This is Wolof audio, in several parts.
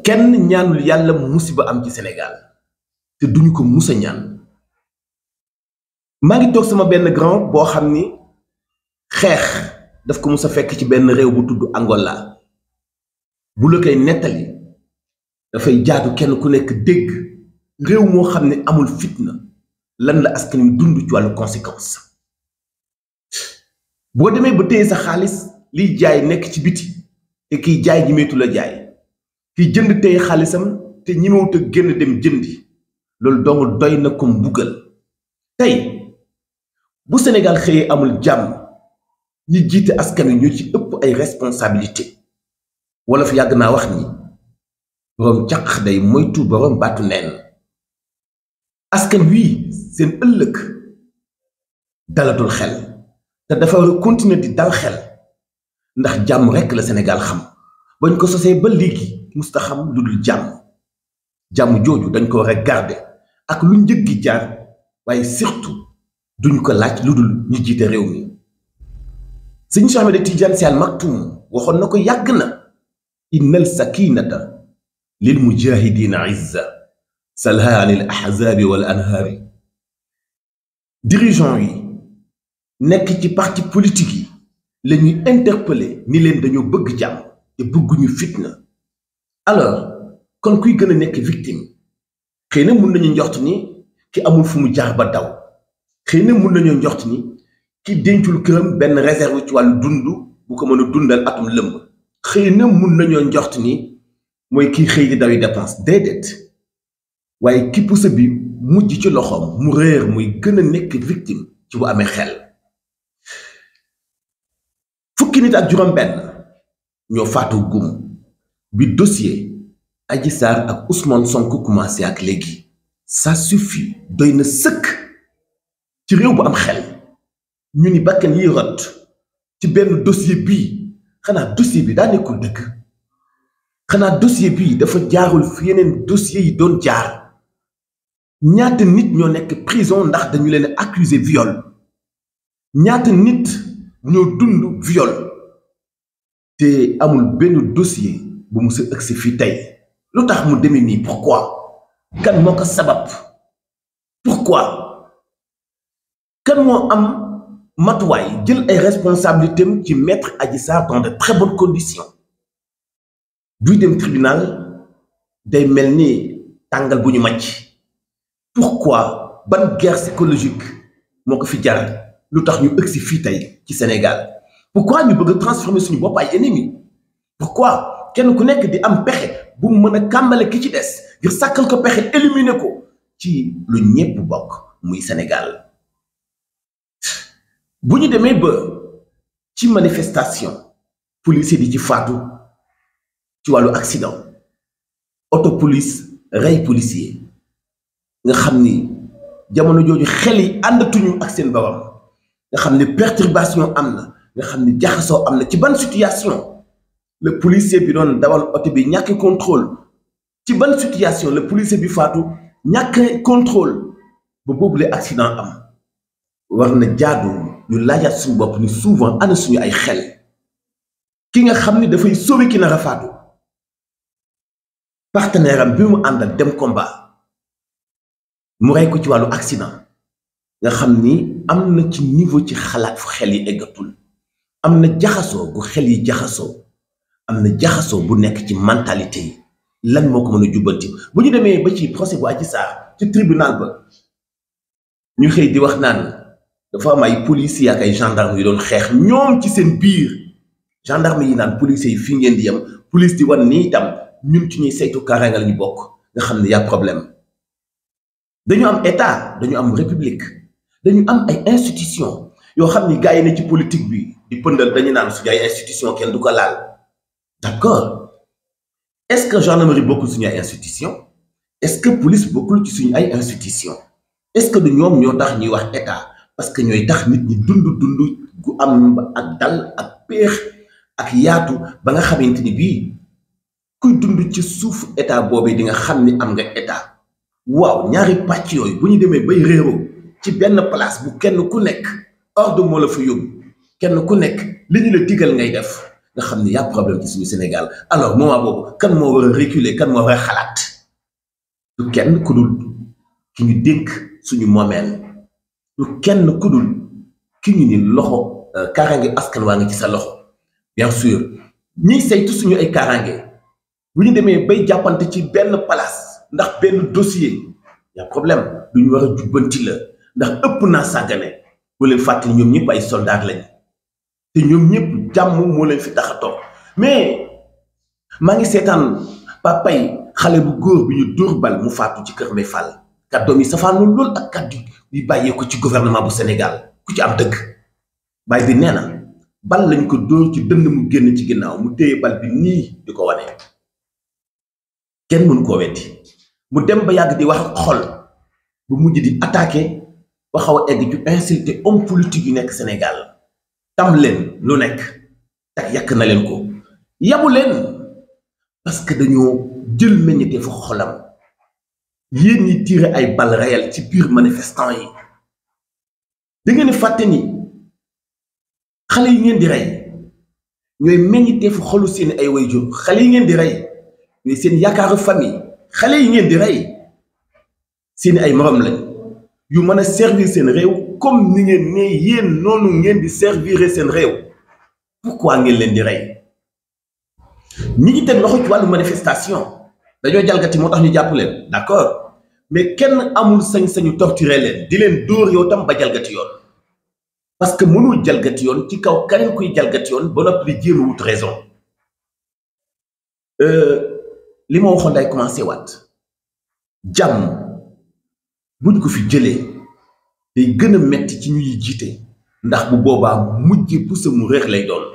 kenn ñaanul yàlla musiba am ci Sénégal te duñu ko musa ñaan maa ngi toog sama benn grand boo xam ni xeex daf ko mus a fekk ci benn réew bu tudd Angola bu la koy nettali dafay jaadu kenn ku nekk dégg réew moo xam ne amul fitna lan la askan wi dund ci wàllu conséquence boo demee ba téye sa xaalis liy jaay nekk ci biti te kiy jaay ñimeetu la jaay kiy jënd téye xaalisam te ñimewut a génn dem jëndi loolu dong doy na ko mbugal tey bu Sénégal xëyee amul jàmm ñi jiite askan wi ñoo ci ëpp ay responsabilité wala fi yàgg naa wax ni boroom caq day moytu boroom baatu neen askan wii seen ëllëg dalatul xel te dafa war a continuer di dal xel ndax jàmm rekk la Sénégal xam bañ ko sosee ba léegi musta xam lu dul jàmm jàmm jooju dañ ko war a garder ak lu njëg gi jaar waaye surtout duñ ko laaj lu dul ñu jiite réew mi sëñ Cheikh Ahmed Tidiane Sy Al Maktoum waxoon na ko yàgg na innal sakinata lil mujahidina izza salha an il ahzabi wal anhaari dirigeant yi nekk ci parti politique yi la ñuy interpeller ni leen dañoo bëgg jàmm te bëgguñu fitna alors kon kuy gën a nekk victime xëy na mun nañu njort ni ki amul fu mu jaar ba daw xëy na mun nañoo njort ni ki dencul këram benn réserve ci wàllu dund bu ko mën a dundal atum lëmb xëy na mun nañoo njort ni mooy kiy xëy di dawi dépense déedéet waaye ki pusa bi mujj ci loxoom mu réer muy gën a nekk victime ci bu amee xel fukki nit ak juróom benn ñoo faatu gum bi dossier Adji Sarr ak Ousmane Sonko commencé ak léegi ça suffit doy na sëkk ci réew bu am xel ñu ni bakkan yi rot ci benn dossier bii xanaa dossier bi daa nekkul dëgg xanaa dossier bii dafa jaarul fi yeneen dossier yi doon jaar ñaata nit ñoo nekk prison ndax dañu leen accuser viol ñaata nit ñoo dund viol te amul benn dossier bu mu sa ëgsi fii tey lu tax mu demee nii pourquoi kan moo ko sabab pourquoi kan moo am matuwaay jël ay responsabilités am ci mettre Adji Sarr dans de très bonnes conditions buy dem tribunal day mel ni tàngal bu ñu màcc pourquoi ban guerre psychologique moo ko fi jar lu tax ñu ëgsi fii tey ci Sénégal pourquoi ñu bëgg a transformer suñu bopp ay ennemis pourquoi kenn ku nekk di am pexe bu mu mën a kàmbale ki ci des ngir sàkkal ko pexe éliminer ko ci lu ñépp bokk muy Sénégal bu ñu demee ba ci manifestation policier di ci faatu ci wàllu accident auto police rey policier nga xam ni jamono jooju xel yi àndatuñu ak seen borom nga xam ni perturbation am na nga xam ni jaxasoo am na ci ban situation le policier bi doon dawal oto bi ñàkk contrôle ci ban situation le policier bi faatu ñàkk contrôle ba boobule accident am war na jaadu ñu laajaat suñu bopp ni souvent ana suñu ay xel ki nga xam ni dafay sauver ki nar a faatu partenaire am bi mu àndal dem combat mu rey ko ci wàllu accident nga xam ni am na ci niveau ci xalaat fu xel yi eggatul am na jaxasoo gu xel yi jaxasoo am na jaxasoo bu nekk ci mentalité yi lan moo ko mën a jubbanti bu ñu demee ba ci procès bu Adji Sarr ci tribunal ba ñu xëy di wax naan dafa am ay policiers ak ay gendarmes yu doon xeex ñoom ci seen biir gendarme yi naan policiers yi fii ngeen di yem police di wan ni itam ñun ci ñuy saytu kaaraange la ñu bokk nga xam ne y a problème dañu am état dañu am république dañu am ay institution yoo xam ni gars yi ne ci politique bi di pëndal dañu naan suñu ay institution kenn du ko laal d'accord est-ce que gendarmerie bokkul suñu ay institution est-ce que police bokkul ci suñu ay institution est-ce que du ñoom ñoo tax ñuy wax état parce que ñooy tax nit ñi dund dund gu am ak dal ak péex ak yaatu ba nga xamante ni bii kuy dund ci suuf état boobu di nga xam ni am nga état waaw ñaari pàcc yooyu bu ñu demee bay réeroo ci benn place bu kenn ku nekk ordre moo la fa yóbbu kenn ku nekk li ñu la digal ngay def nga xam ne y a problème ci suñu Sénégal alors moment boobu kan moo war a reculer kan moo war a xalaat du kenn ku dul ki ñu dénk suñu moomeel du kenn ku dul ki ñu ni loxo kaaraange askan waa ngi ci sa loxo bien sûr ñiy saytu suñu ay kaaraange bu ñu demee bay jàppante ci benn place ndax benn dossier y a problème du ñu war a jubbanti la ndax ëpp naa sàggane bu leen fàttali ñoom ñëpp ay soldats lañ te ñoom ñëpp jàmm moo leen fi tax a toog mais maa ngi seetaan papay xale bu góor bi ñu dóor bal mu faatu ci kër Mbay Fall kàddoom yi safaanu lool ak kàddu yi bàyyee ko ci gouvernement bu Sénégal ku ci am dëgg baay bi nee na bal lañ ko dóor ci dënd mu génn ci ginnaaw mu téye bal bi nii di ko wane kenn mënu koo weddi mu dem ba yàgg di wax xol bu mujj di attaqué ba xaw a egg ci insulté homme politique yu nekk Sénégal tam leen lu nekk tak yàq na leen ko yabu leen parce que dañoo jël meññete fa xolam yéen ñi tiré ay balles réelles ci biir manifestant yi da ngeen fàtte ni xale yi ngeen di rey ñooy meññite fa xolu seen ay wayjur xale yi ngeen di rey ñooy seen yaakaaru famille xale yi ngeen di rey seen ay morom lañ yu mën a servir seen réew comme ni ngeen ne yéen noonu ngeen di servir seen réew pourquoi ngeen leen di rey ñi ngi teg loxo ci wàllu manifestation dañoo jalgati moo tax ñu jàpp leen d'accord mais kenn amul sañ-sañu torturer leen di leen dóor yow tam ba jalgati yoon parce que mënul jalgati yoon ci kaw keneen kuy jalgati yoon ba noppi di jéem a wut raison li ma waxoon day commencé waat jàmm buñ ko fi jëlee day gën a metti ci ñuy jiite ndax bu boobaa mujj pusa mu réex lay doon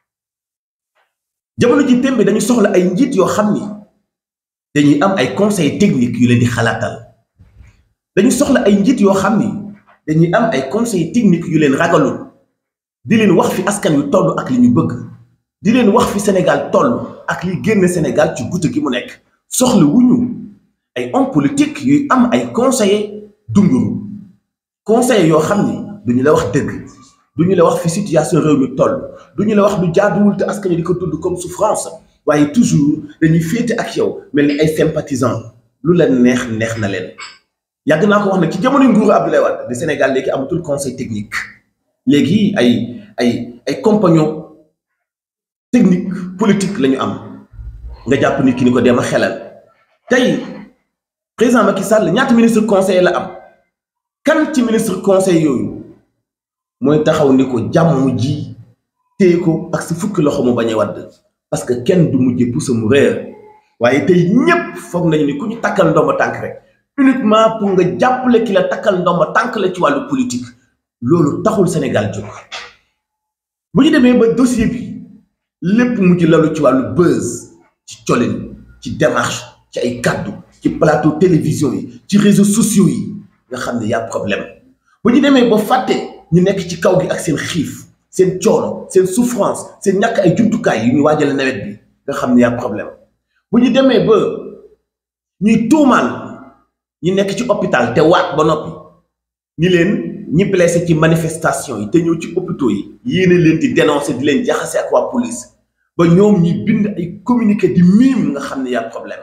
jamono ji tembe dañu soxla ay njiit yoo xam ni dañuy am ay conseils techniques yu leen di xalaatal dañu soxla ay njiit yoo xam ni dañuy am ay conseils techniques yu leen ragalul di leen wax fi askan wi toll ak li ñu bëgg di leen wax fi Sénégal toll ak li génn Sénégal ci guddi gi mu nekk soxla wuñu ay hommes politiques yuy am ay conseillers dunguru conseillers yoo xam ni duñu la wax dëgg duñu la wax fi situation réew mi toll duñu la wax lu jaaduwul te askan wi di ko tudd comme souffrance waaye toujours dañuy féete ak yow mel ni ay sympathisants lu la neex neex na leen yàgg naa ko wax ne ci jamono nguuru Abdoulaye Wade di Sénégal léegi amatul conseil technique léegi ay ay ay compagnons technique politique la ñu am nga jàpp nit ki ni ko dem a xelal tey président Macky Sall ñaata ministre conseil la am kan ci ministre conseil yooyu mooy taxaw ni ko jàmm ji téye ko ak si fukki loxo mu bañ a wadd parce que kenn du mujjee pousse mu réer waaye tey ñépp foog nañu ni ku ñu takkal ndomba tànk rek uniquement pour nga jàppale ki la takkal ndomba tànk la ci wàllu politique loolu taxul Sénégal jóg bu ñu demee ba dossier bi lépp mujj lalu ci wàllu buzz ci colin ci démarche ci ay kàddu ci plateau télévision yi ci réseaux sociaux yi nga xam ne y a problème bu ñu demee ba fàtte ñu nekk ci kaw gi ak seen xiif seen coono seen souffrance seen ñàkk ay jumtukaay yu ñu waajale nawet bi nga xam ne y a problème bu ñu demee ba ñuy tuumaal ñi nekk ci hôpital te waat ba noppi ñi leen ñi blessé ci manifestation yi te ñëw ci hôpitaux yi yéene leen di dénoncer di leen jaxase ak waa police ba ñoom ñi bind ay communiqué di miim nga xam ne y a problème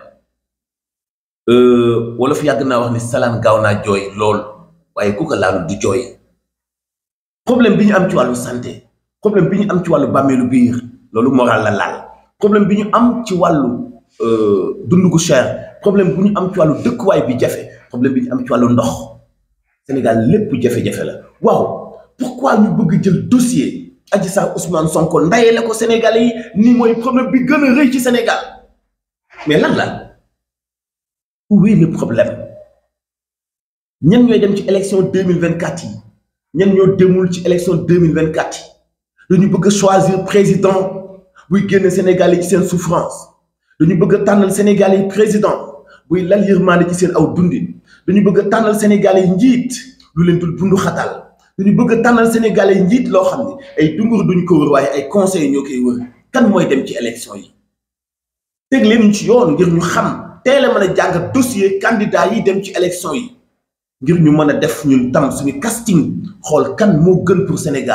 wala fi yàgg naa wax ni salaan gaaw naa jooy lool waaye ku ko laalu du jooy problème bi ñu am ci wàllu santé problème bi ñu am ci wàllu bàmmeelu biir loolu moral la laal problème bi ñu am ci wàllu dund gu cher problème bu ñu am ci wàllu dëkkuwaay bi jafe problème bi ñu am ci wàllu ndox Sénégal lépp jafe-jafe la waaw pourquoi ñu bëgg jël dossier Adji Sarr Ousmane Sonko ndayele ko Sénégalais yi ni mooy problème bi gën a rëy ci Sénégal mais lan la où est le problème ñan ñooy dem ci élection deux mille vingt quatre yi ñan ñoo demul ci élection deux mille vingt quatre yi dañu bëgg a choisir président buy génn Sénégal yi ci seen souffrance dañu bëgg a tànnal Sénégal yi président buy lal yërmande ci seen aw dundin dañu bëgg a tànnal Sénégal yi njiit lu leen dul bundu xatal dañu bëgg a tànnal Sénégal yi njiit loo xam ne ay dungur duñ ko wër waaye ay conseils ñoo koy wër kan mooy dem ci élection yi teg leen ci yoon ngir ñu xam teel a mën a jàng dossier candidat yi dem ci élection yi ngir ñu mën a def ñun tam suñu casting xool kan moo gën pour Sénégal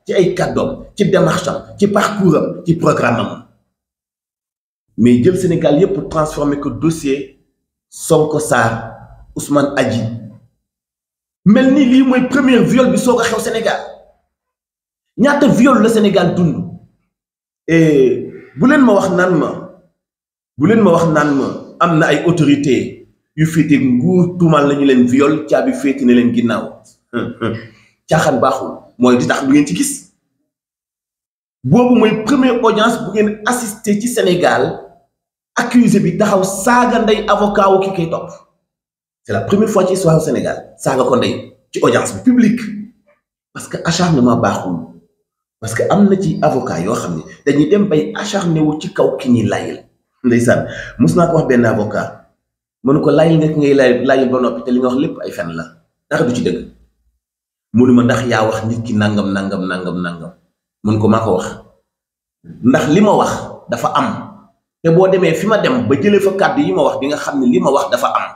ci ay kàddoom ci démarche am ci parcours am ci programme am mais jël Sénégal yépp transformé ko dossier Sonko Sarr Ousmane Adji mel ni lii mooy premier viol bi soog a xew Sénégal ñaata viol la Sénégal dund et bu leen ma wax naan ma bu leen ma wax naan ma am na ay autorité yu féete nguur tuumal nañu leen viol caabi féete ne leen ginnaaw caaxaan baaxul mooy di tax lu ngeen ci gis boobu mooy première audience bu ngeen assister ci Sénégal accusé bi taxaw saaga ndey avocat wu ki koy topp c'est la première fois ci histoire au Sénégal saaga ko ndey ci audience bi publique parce que acharnement baaxul parce que am na ci avocat yoo xam ne dañuy dem bay acharné wu ci kaw ki ñuy layil ndeysaan mos naa ko wax benn avocat mënu ko layil nga ki ngay lay layil ba noppi te li nga wax lépp ay fen la dara du ci dëgg mënu ma ndax yaa wax nit ki nangam nangam nangam nangam mun ko maa ko wax ndax li ma wax dafa am te boo demee fi ma dem ba jëlee fa kàddu yi ma wax di nga xam ne li ma wax dafa am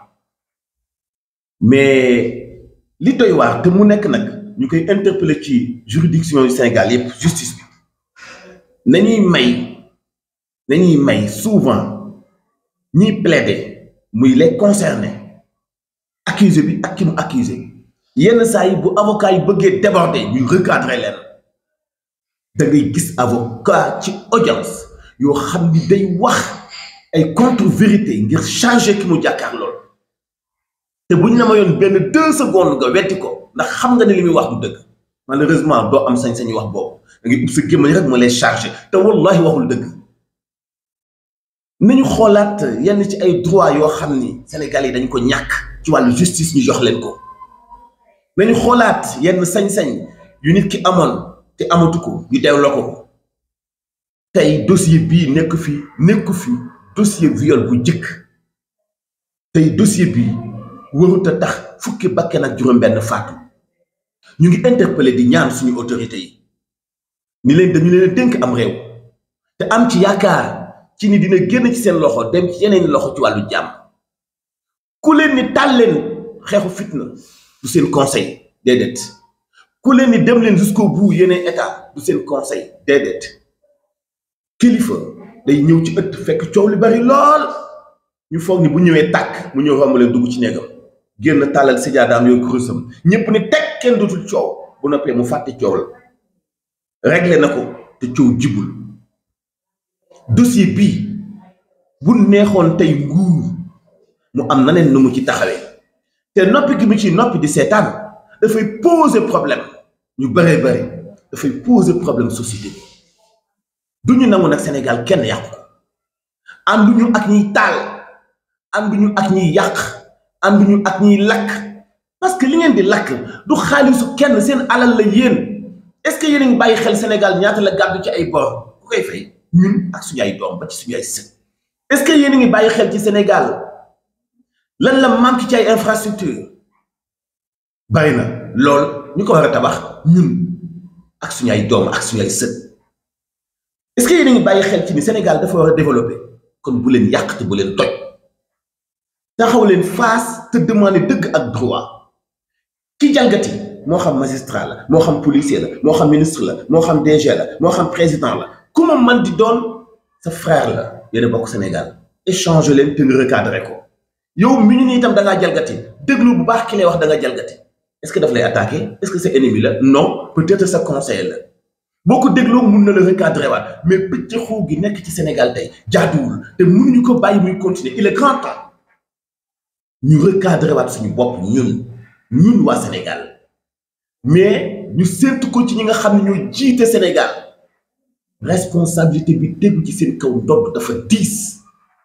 mais li doy waar te mu nekk nag ñu koy interpeller ci juridiction yu Sénégal yépp justice bi nañuy may nañuy may souvent ñiy plaider muy les concernés accusé bi ak ki mu accusé yenn saa yi bu avocat yi bëggee déborder ñuy recadrer leen da ngay gis avocat ci audience yoo xam ni day wax ay contre vérité ngir changer ki mu jàkkaar lool te bu ñu la mayoon benn deux secondes nga wetti ko ndax xam nga ne li muy wax du dëgg malheureusement doo am sañ-sañu wax boobu da ngay ub sa gémmañ rek moo lay chargé te wallahi waxul dëgg nañu xoolaat yenn ci ay droit yoo xam ni Sénégal yi dañ ko ñàkk ci wàllu justice ñu jox leen ko nañu xoolaat yenn sañ-sañ yu nit ki amoon te amatu ko ñu delloo ko ko tey dossier bii nekk fi nekk fi dossier viol bu jëkk tey dossier bii warut a tax fukki bakken ak juróom-benn faatu ñu ngi interpellé di ñaan suñu autorité yi ni leen dañu leen a dénk am réew te am ci yaakaar ci ni dina génn ci seen loxo dem ci yeneen loxo ci wàllu jàmm ku leen ni tàl leen xeexu fitna du seen conseil déedéet ku leen ni dem leen jusqu'au bout yeneen état du seen conseil déedéet kilifa day ñëw ci ëtt fekk coow li bari lool ñu foog ni bu ñëwee tàkk mu ñëw romb leen dugg ci néegam génn tàllal sijaadaam yoo kurusam ñépp ni teg kenn dootul coow bu noppee mu fàtte coow la réglé na ko te coow jibul dossier bii bu neexoon tey nguur mu am naneen nu mu ci taxawee te noppi gi mu ci noppi di seetaan dafay poser problème ñu bëree bëri dafay poser problème société bi du ñu nangu nag Sénégal kenn yàqu ko ànduñu ak ñiy taal ànduñu ak ñiy yàq ànduñu ak ñiy lakk parce que li ngeen di lakk du xaalisu kenn seen alal la yéen est-ce que yéen a ngi bàyyi xel Sénégal ñaata la gàddu ci ay bor ku koy fay ñun ak suñu ay doom ba ci suñu ay sët est-ce que yéen a ngi bàyyi xel ci Sénégal lan la manque ci ay infrastructure bari na lool ñu ko war a tabax ñun ak suñu ay doom ak suñu ay sët est-ce que yéen a ngi bàyyi xel ci ni Sénégal dafa war a développer kon bu leen yàq te bu leen toj taxaw leen face te demander dëgg ak droit ki jalgati moo xam magistrat la moo xam policier la moo xam ministre la moo xam DG la moo xam président la ku ma man di doon sa frère la yéen a bokk Sénégal échange leen te nga recadré ko yow mi ñu ni itam da ngaa jalgati déglu bu baax ki lay wax da nga jalgati est-ce que daf lay attaqué est-ce que sa ennemi la non peut-être sa conseiller la boo ko dégloo mun na la recadré waat mais pëcc xuu gi nekk ci Sénégal tey jaaduwul te mënuñu ko bàyyi muy continuer il est grand temps ñu recadré waat suñu bopp ñun ñun waa Sénégal mais ñu séntu ko ci ñi nga xam ne ñoo jiite Sénégal responsabilité bi tegu ci seen kaw ndodd dafa diis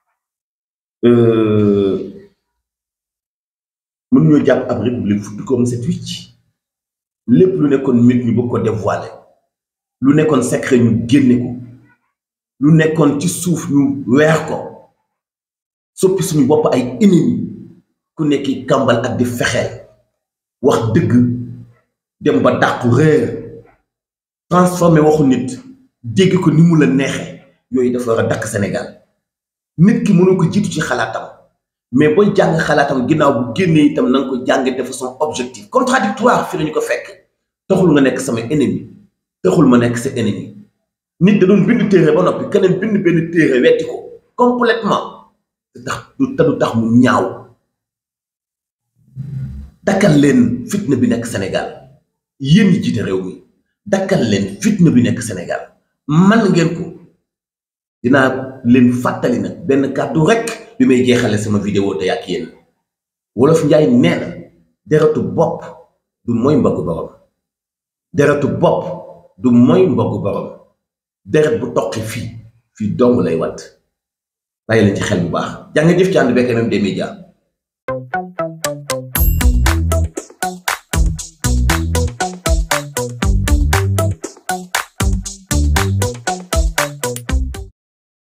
mënuñoo jàpp ab république futti ko mu set wicc lépp lu nekkoon mit ñu bëgg ko dévoiler lu nekkoon secret ñu génne ko lu nekkoon ci suuf ñu weex ko soppi suñu bopp ay ennemi ku nekki kàmbal ak di fexeel wax dëgg dem ba dàqu réer transformé waxu nit dégg ko ni mu la neexee yooyu dafa war a dakk Sénégal nit ki mënoo ko jiitu ci xalaatam mais booy jàng xalaatam ginnaaw bu génnee itam na nga ko jàng de façon objective contradictoire fi lañu ko fekk taxul nga nekk sama ennemi taxul ma nekk sa ennemi nit da doon bind téere ba noppi keneen bind benn téere wetti ko complètement te tax du te du tax mu ñaaw dakkal leen fitna bi nekk Sénégal yéen ñi jiite réew mi dakkal leen fitna bi nekk Sénégal man ngeen ko dinaa leen fàttali nag benn kàddu rek bi may jeexale sama vidéo te ak yéen wolof njaay nee na deretu bopp du mooy mbaggu borom deretu bopp du mooy mbaggu borom deret bu toqi fii fii dong lay wat bàyyi leen ci xel bu baax jaa nga jëf ci ànd bekk MMD Media